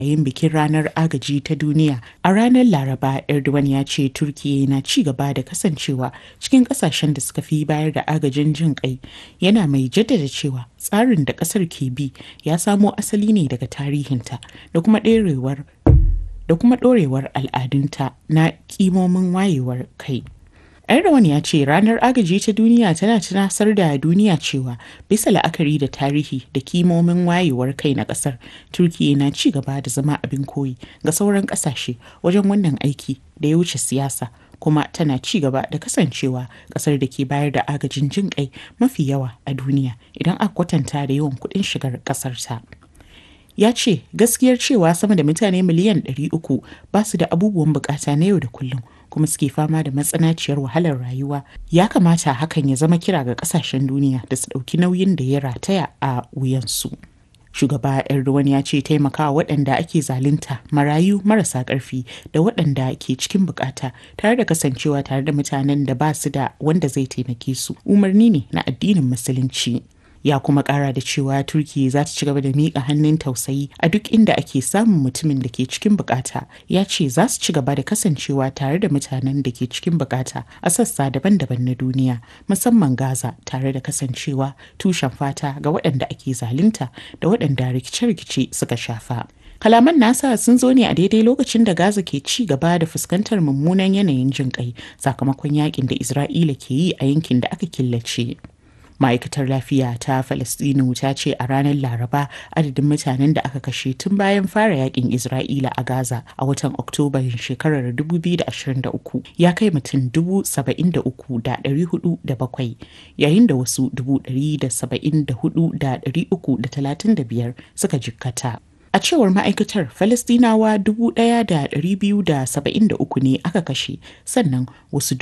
yayin bikin ranar agaji ta duniya a ranar laraba erdogan ya ce turkiya na ci gaba da kasancewa cikin kasashen da suka fi bayar da agajin jin kai yana mai jaddada cewa tsarin da kasar ke bi ya samo asali ne daga tarihinta da kuma ɗorewar da kuma ɗorewar al'adunta na kimomin wayewar kai Erdogan ya ce ranar agaji ta duniya tana tunasar da duniya cewa bisa la'akari da tarihi da kimomin wayewar kai na kasar Turkiyya na ci gaba da zama abin koyi ga sauran kasashe wajen wannan aiki da ya wuce siyasa kuma tana ci gaba da kasancewa kasar da ke bayar da agajin jin kai mafi yawa a duniya idan aka kwatanta da yawan kuɗin shigar kasar ta. ya ce gaskiyar cewa sama da mutane miliyan 300 ba su da abubuwan bukata na yau da kullum kuma suke fama da matsanaciyar wahalar rayuwa ya kamata hakan ya zama kira ga kasashen duniya da su ɗauki nauyin da ya rataya a wuyansu. shugaba erdogan ya ce taimakawa waɗanda ake zalunta marayu marasa ƙarfi da waɗanda ke cikin bukata tare da kasancewa tare da mutanen da ba su da wanda zai taimake su umarni ne na addinin musulunci ya kuma kara da cewa turkiya za ta ci gaba da miƙa hannun tausayi a duk inda ake samun mutumin da ke cikin bukata ya ce za su ci gaba da kasancewa tare da mutanen da ke cikin bukata a sassa daban-daban na duniya musamman gaza tare da kasancewa tushen fata ga waɗanda ake zalunta da waɗanda rikice-rikice suka shafa kalaman nasa sun zo ne a daidai lokacin da gaza ke ci gaba da fuskantar mummunan yanayin jin kai sakamakon yakin da isra'ila ke yi a yankin da aka killace ma'aikatar lafiya ta falastinu ta ce a ranar laraba adadin mutanen da aka kashe tun bayan fara yakin isra'ila a gaza a watan oktoba shekarar 2023 ya kai mutum 73,407 yayin da wasu 174,335 suka jikkata A cewar ma'aikatar Falastinawa 1,273 ne aka kashe sannan wasu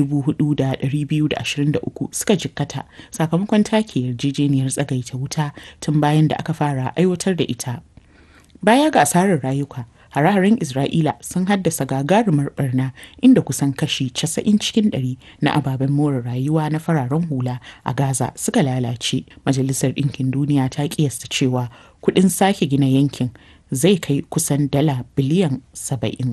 4,223 suka jikkata sakamakon take yarjejeniyar tsagaita wuta tun bayan da aka fara aiwatar da ita. Baya ga asarar rayuka, hare-haren Isra'ila sun haddasa gagarumar barna inda kusan kashi 90 cikin ɗari na ababen more rayuwa na fararen hula a Gaza suka lalace. Majalisar Ɗinkin Duniya ta kiyasta cewa kuɗin sake gina yankin zai kai kusan dala biliyan saba'in.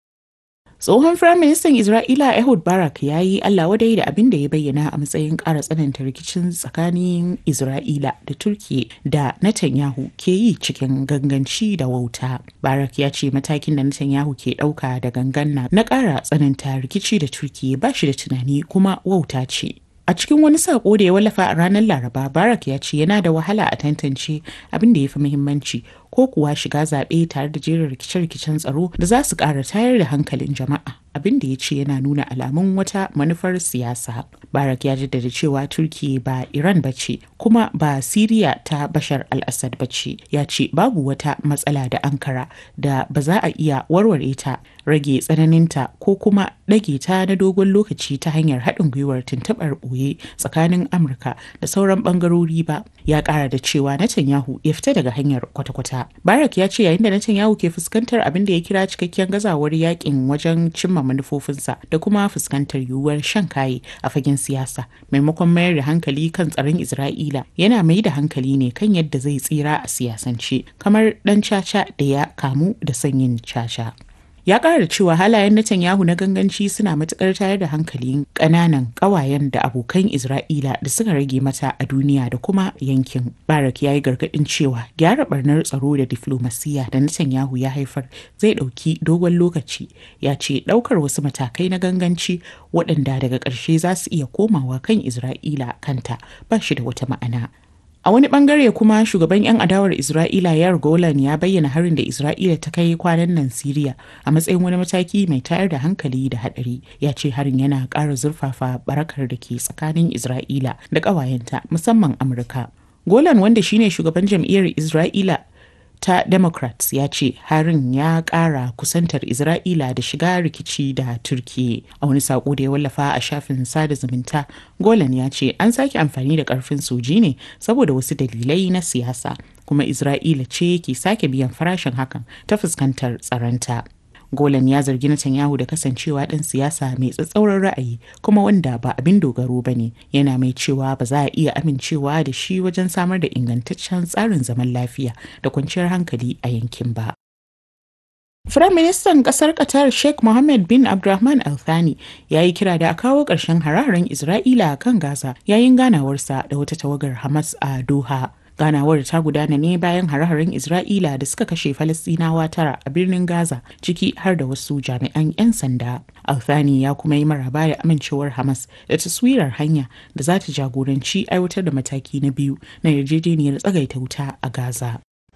Tsohon Firaministan Isra'ila Ehud Barak ya yi Allah wadai da abin da ya bayyana a matsayin ƙara tsananta rikicin tsakanin Isra'ila da Turkiye da Netanyahu ke yi cikin ganganci da wauta. Barak ya ce matakin da Netanyahu ke ɗauka da gangan na ƙara tsananta rikici da Turkiye ba shi da tunani kuma wauta ce. A cikin wani sako da ya wallafa a ranar Laraba, Barak ya ce yana da wahala a tantance abin da ya fi muhimmanci ko kuwa shiga zaɓe tare da jerin rikice-rikicen tsaro da za su ƙara tayar da hankalin jama'a. Abin da ya ce yana nuna alamun wata manufar siyasa. Barak ya jaddada cewa Turkiyya ba Iran ba ce, kuma ba Siriya ta Bashar al-Assad ba ce. Ya ce babu wata matsala da Ankara da ba za a iya warware ta, rage tsananinta ko kuma ɗage ta na dogon lokaci ta hanyar haɗin gwiwar tuntuɓar ɓoye tsakanin Amurka da sauran ɓangarori ba. Ya ƙara da cewa Netanyahu ya fita daga hanyar kwata-kwata. Barak ya ce yayin da Netanyahu ke fuskantar abin da ya kira cikakken gazawar yakin wajen cimma manufofinsa da kuma fuskantar yiwuwar shan kaye a fagen siyasa maimakon mayar da hankali kan tsaron Isra'ila yana mai da hankali ne kan yadda zai tsira a siyasance kamar ɗan caca da ya kamu da sanyin caca. ya ƙara da cewa halayen Netanyahu na ganganci suna matuƙar tayar da hankalin ƙananan ƙawayen da abokan Isra'ila da suka rage mata a duniya da kuma yankin. Barak ya yi gargaɗin cewa gyara barnar tsaro da diflomasiyya da Netanyahu ya haifar zai ɗauki dogon lokaci. Ya ce ɗaukar wasu matakai na ganganci waɗanda daga ƙarshe za su iya komawa kan Isra'ila kanta ba shi da wata ma'ana. A wani bangare kuma shugaban 'yan adawar Isra'ila Yar Golan ya bayyana harin da Isra'ila ta kai kwanan nan Siriya a matsayin wani mataki mai tayar da hankali da hadari. Ya ce harin yana ƙara zurfafa barakar da ke tsakanin Isra'ila da ƙawayenta musamman Amurka. Golan wanda shine shugaban jam'iyyar Isra'ila ta democrats ya ce harin ya kara kusantar isra'ila da shiga rikici da turkiya a wani sako da ya wallafa a shafin sada zumunta golan ya ce an sake amfani da karfin soji ne saboda wasu dalilai na siyasa kuma isra'ila ce ke sake biyan farashin hakan ta fuskantar tsaronta Golan ya zargi Netanyahu da kasancewa ɗan siyasa mai tsatsauran ra'ayi kuma wanda ba abin dogaro ba ne yana mai cewa ba za a iya amincewa da shi wajen samar da ingantaccen tsarin zaman lafiya da kwanciyar hankali a yankin ba. Firaministan ƙasar Qatar Sheikh Mohammed bin Abdulrahman Al Thani ya yi kira da a kawo ƙarshen hararen Isra'ila kan Gaza yayin ganawarsa da wata tawagar Hamas a Doha. Ganawar ta gudana ne bayan hare-haren Isra'ila da suka kashe Falastinawa tara a birnin Gaza ciki har da wasu jami'an 'yan sanda. Althani ya kuma yi maraba da amincewar Hamas da taswirar hanya da za ta jagoranci aiwatar da mataki na biyu na yarjejeniyar tsagaita wuta a Gaza.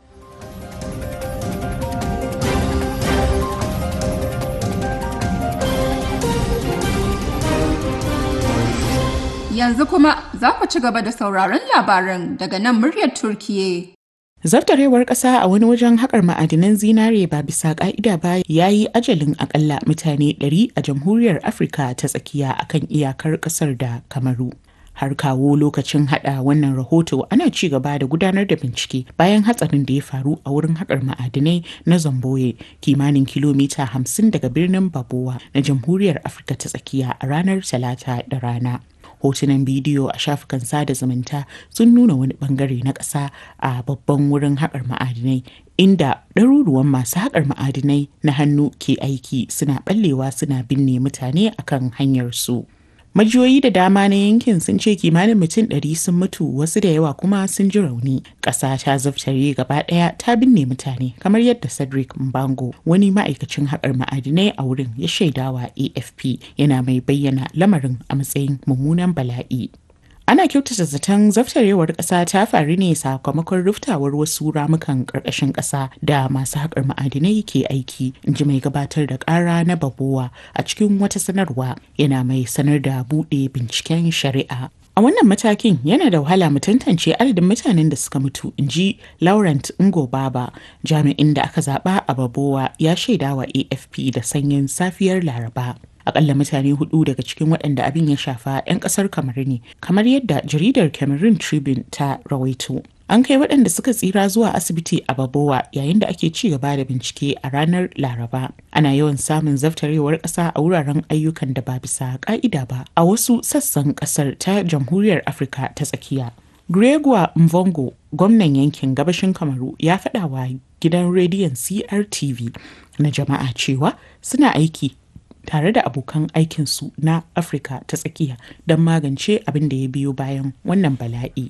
Yanzu kuma za ku ci gaba da sauraron labaran daga nan muryar Turkiye. Zartarewar ƙasa a wani wajen haƙar ma'adinan zinare ba bisa ƙa'ida ba ya yi ajalin akalla mutane 100 a jamhuriyar Afirka ta tsakiya akan iyakar ƙasar da Kamaru. Har kawo lokacin hada wannan rahoto ana ci gaba da gudanar da bincike bayan hatsarin da ya faru a wurin haƙar ma'adinai na Zamboye kimanin kilomita 50 daga birnin Babowa na jamhuriyar Afirka ta tsakiya a ranar Talata da rana. hotunan bidiyo a shafukan sada zumunta sun nuna wani bangare na ƙasa a babban wurin haƙar ma'adinai inda ɗaruruwan masu haƙar ma'adinai na hannu ke aiki suna ɓallewa suna binne mutane akan hanyar su. Majiyoyi da dama na yankin sun ce kimanin mutum ɗari sun mutu wasu da yawa kuma sun ji rauni. Ƙasa ta zaftare gaba ɗaya ta binne mutane kamar yadda Cedric Mbango wani ma'aikacin haƙar ma'adinai a wurin ya shaidawa AFP yana mai bayyana lamarin a matsayin mummunan bala'i. Ana kyautata zaton zaftarewar ƙasa ta faru ne sakamakon ruftawar wasu ramukan ƙarƙashin ƙasa da masu haƙar ma'adinai ke aiki, in ji mai gabatar da ƙara na babowa a cikin wata sanarwa yana mai sanar da buɗe binciken shari'a. A wannan matakin yana da wahala mu tantance adadin mutanen da suka mutu, in ji Laurent Ngo Baba, jami'in da aka zaɓa a Babowa ya shaidawa AFP da sanyin safiyar Laraba. akalla mutane hudu daga cikin waɗanda abin ya shafa 'yan ƙasar kamar ne kamar yadda jaridar cameroon tribune ta rawaito an kai waɗanda suka tsira zuwa asibiti a babowa yayin da ake ci gaba da bincike a ranar laraba ana yawan samun zaftarewar ƙasa a wuraren ayyukan da ba bisa ƙa'ida ba a wasu sassan ƙasar ta jamhuriyar afirka ta tsakiya Gregor Mvongo, gwamnan yankin gabashin Kamaru, ya faɗa wa gidan rediyon CRTV na jama'a cewa suna aiki tare da abokan aikinsu na Afirka ta tsakiya don magance abin da ya biyo bayan wannan bala'i.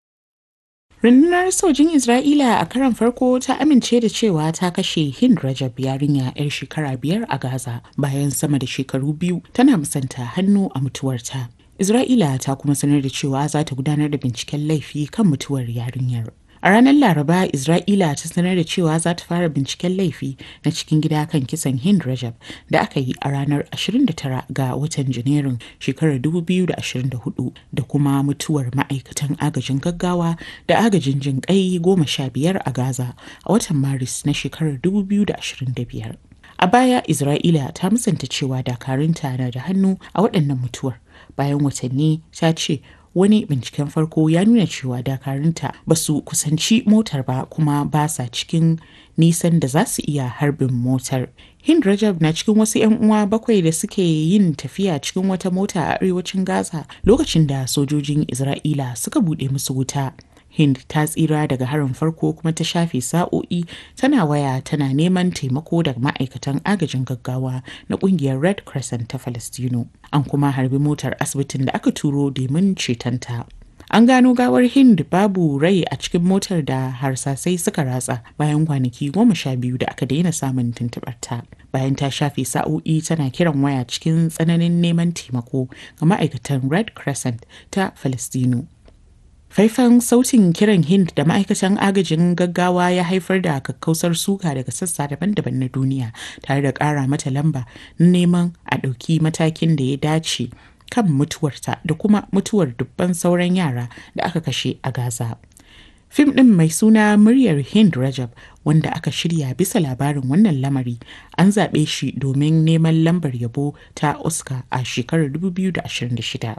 Rundunar sojin Isra'ila a karan farko ta amince da cewa ta kashe Hind Rajab yarinya 'yar shekara biyar a Gaza bayan sama da shekaru biyu tana musanta hannu a mutuwarta. Isra'ila ta kuma sanar da cewa za ta gudanar da binciken laifi kan mutuwar yarinyar. A ranar Laraba, Isra'ila ta sanar da cewa za ta fara binciken laifi na cikin gida kan kisan Hind Rajab da aka yi a ranar 29 ga watan Janairun shekarar 2024 da kuma mutuwar ma'aikatan agajin gaggawa da agajin jin kai goma sha biyar a Gaza a watan Maris na shekarar 2025. A baya, Isra'ila ta musanta cewa dakarunta na da hannu a waɗannan mutuwar. Bayan watanni ta ce wani binciken farko ya nuna cewa dakarunta ba su kusanci motar ba kuma ba sa cikin nisan da za su iya harbin motar. Hind Rajab na cikin wasu 'yan uwa bakwai da suke yin tafiya cikin wata mota a arewacin Gaza lokacin da sojojin Isra'ila suka buɗe musu wuta. Hind ta tsira daga harin farko kuma ta shafe sa'o'i tana waya tana neman taimako daga ma'aikatan agajin gaggawa na kungiyar Red Crescent ta Falastino. An kuma harbi motar asibitin da aka turo domin cetonta. An gano gawar Hind babu rai a cikin motar da harsasai suka ratsa bayan kwanaki goma sha biyu da aka daina samun tuntuɓarta. Bayan ta shafe sa'o'i tana kiran waya cikin tsananin neman taimako ga ma'aikatan Red Crescent ta Falastino. Faifan sautin kiran Hind da ma'aikatan agajin gaggawa ya haifar da kakkausar suka daga sassa daban-daban na duniya tare da ƙara mata lamba na neman a ɗauki matakin da ya dace kan mutuwarta da kuma mutuwar dubban sauran yara da aka kashe a Gaza. Fim ɗin mai suna muryar Hind Rajab wanda aka shirya bisa labarin wannan lamari an zaɓe shi domin neman lambar yabo ta Oscar a shekarar 2026.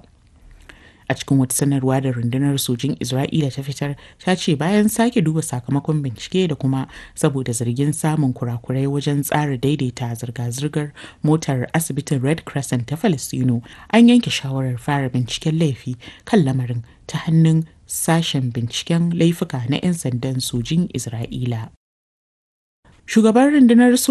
a cikin wata sanarwa da rundunar sojin isra'ila ta fitar ta ce bayan sake duba sakamakon bincike da kuma saboda zargin samun kurakurai wajen tsara daidaita zirga-zirgar motar asibitin red crescent ta falastino an yanke shawarar fara binciken laifi kan lamarin ta hannun sashen binciken laifuka na 'yan sandan sojin isra'ila shugaban rundunar